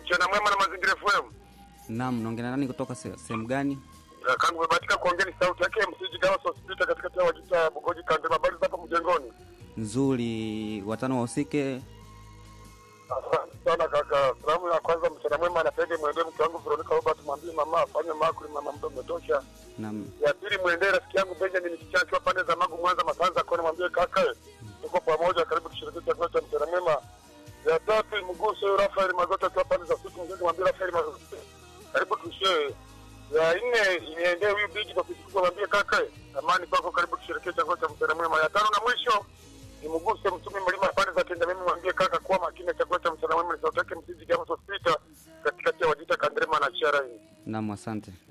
mchana mwema na mazingira FM. Naam, naongea nani kutoka se- sehemu gani? Kangu umebahatika kuongea ni sauti yake msiji Gawas Hospital katikati ya Wajita Bugoji Kandema. Habari za hapo mjengoni? Nzuri, watano wahusike. Asante sana kaka. Salamu ya kwanza mchana mwema anapende mwendee mke wangu Veronica Robert, mwambie mama afanye makuli, mama mdo umetosha. Naam, Ya pili mwendee rafiki yangu Benjamin Kichaa akiwa pande za Magu Mwanza Masanza kone, mwambie kaka tuko pamoja, karibu tushiriki chakula cha mchana mwema. Ya tatu mguse huyo Rafael Magota akiwa pande za Suku Mjengo, mwambie Rafael Magota karibu tushie. Ya nne iendee huyu bigi kwa kitu mwambie kaka amani kwako, karibu tushiriki chakula cha mchana mwema. Ya tano na mwisho nimguse mtumi mlima pande za Kenya, mimi mwambie kaka kuwa makini na chakula cha mchana mwema, ni sauti yake msiji Gamas Hospital katikati ya Wajita Kandrema na Chiara hii. naam, asante.